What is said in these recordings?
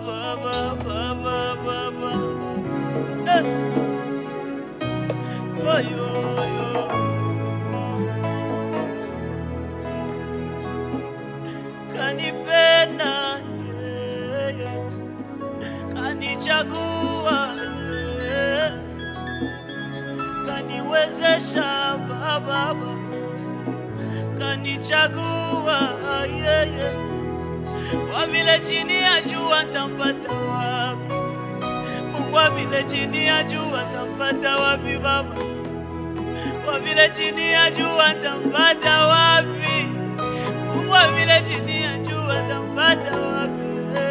Baba, Baba, Baba. Eh. Oyo, oyo. Kanipenda, yeah, yeah. Kanichagua, yeah. Kaniwezesha Baba, Baba. Kanichagua, yeah, yeah. Kwa vile chini ya jua tampata wapi? Mungu wa vile chini ya jua tampata wapi Baba? Kwa vile chini ya jua tampata wapi? Mungu wa vile chini ya jua tampata wapi?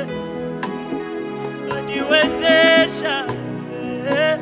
Niwezesha, eh,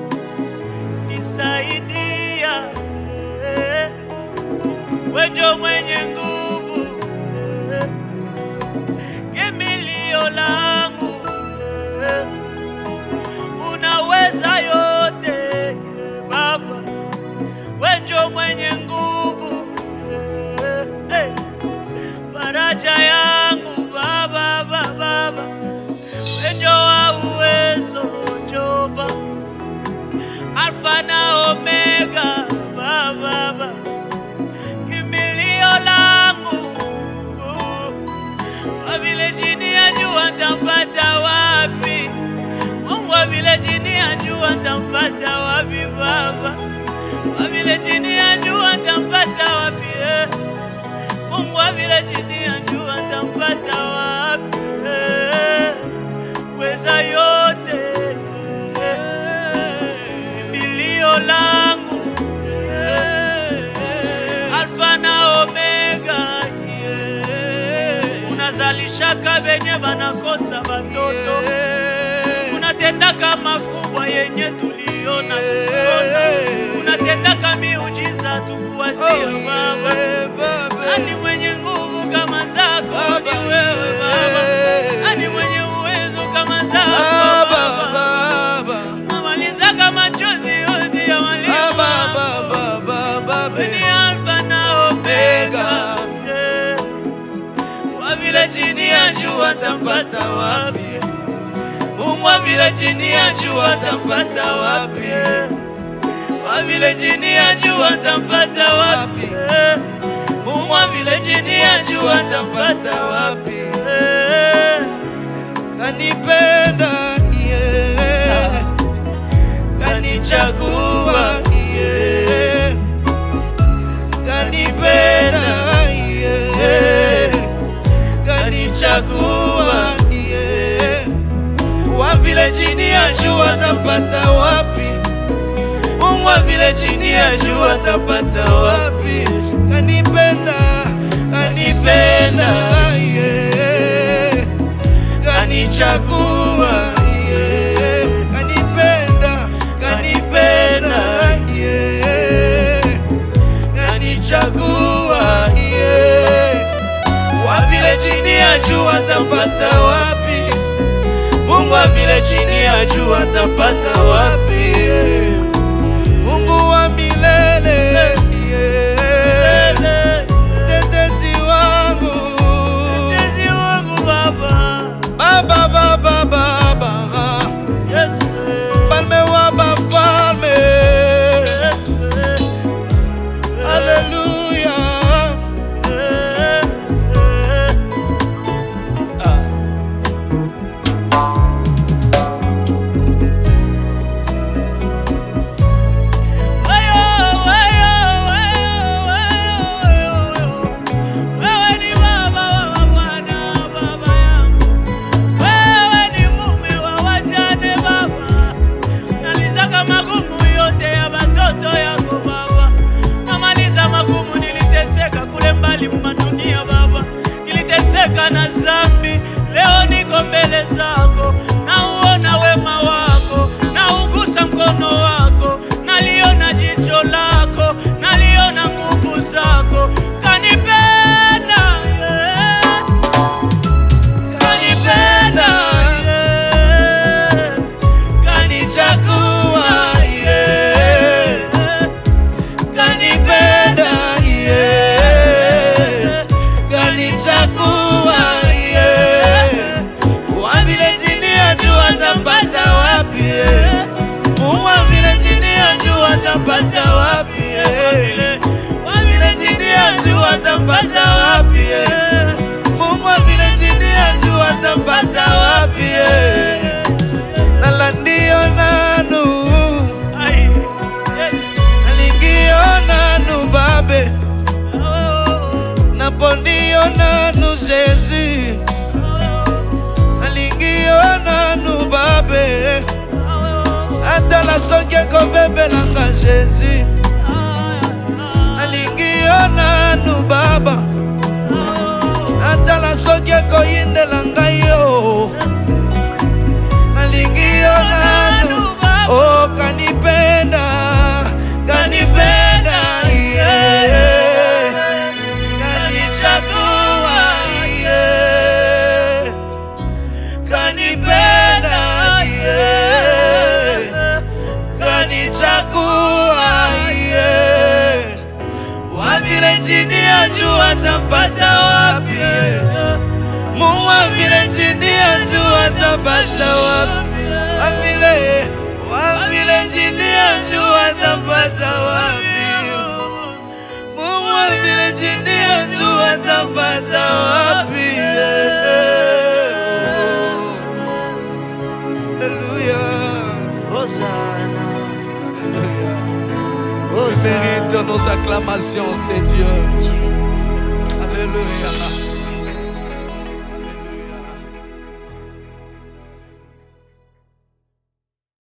nisaidia, eh, wewe ndio mwenye nguvu eh, kimbilio langu eh, unaweza yote eh, Baba, wewe ndio mwenye nguvu eh, eh, faraja yangu Baba, Baba, Baba, wewe ndio wa uwezo Jehova, Alfa na Omega Baba, Baba, kimbilio langu kwa vile chini ya jua tampata wapi? Mungu wa vile chini ya jua tampata wapi Baba? Kwa vile chini ya jua tampata wapi? eh? Mungu wa vile chini ya jua tampata wapi? eh? Weza yote eh, kimbilio langu eh, Alfa na Omega yeah. Unazalishaka benye banakosa batoto unatendaka makubwa yenye tuliona tukuona, unatendaka miujiza tukuwazia Baba. Nani mwenye nguvu kama zako? Ni wewe Baba. Nani mwenye uwezo kama zako Baba? Namalizaka machozi yote ya walimu ni Alfa na Omega. Yeah. Kwa vile chini ya jua tampata wapi? Mungu wa vile chini ya jua tampata wapi? Kwa vile chini ya jua tampata wapi? Mungu wa vile chini ya jua tampata wapi? Kanipenda yeah. Kanichagua yeah. Kanipenda yeah. Kanichagua yeah. Wa vile chini ya jua tapata wapi? Mungu wa vile chini ya jua tapata wapi? Kanipenda, kanipenda yeah. Kanichagua yeah. Kanipenda, kanipenda yeah. Kanichagua yeah. Wa vile chini ya jua tapata wapi? Mungu wa vile chini ya jua tapata wapi? Mungu wa milele yeah. Tetezi wangu Mtetezi wangu Baba. Baba baba baba Yesu. Falme wa bafalme Yesu. Haleluya atapata wapi? eh? Wa vile chini ya jua atapata wapi? eh? Mungu wa vile chini ya jua atapata wapi? eh? Nala ndio nanu Ai, yes. alingio nanu babe Oh, napo ndio nanu Jésus alingio nanu babe atala soki ekobebelanga Jésus alingio nanu baba atala soki ekoyindela ngai yo alingi yo nanu oh, kanipenda kanipenda yeah. kanichagua yeah. kanipenda yeah. kanichagua yeah. wavile chini ya jua tapata wapi Mungu wavile chini ya jua tapata wapi wavile wavile chini ya jua tapata wapi Mungu wavile chini ya jua tapata wapi Alléluia Hosanna, Mérite nos acclamations, c'est Dieu. Jesus. Alléluia.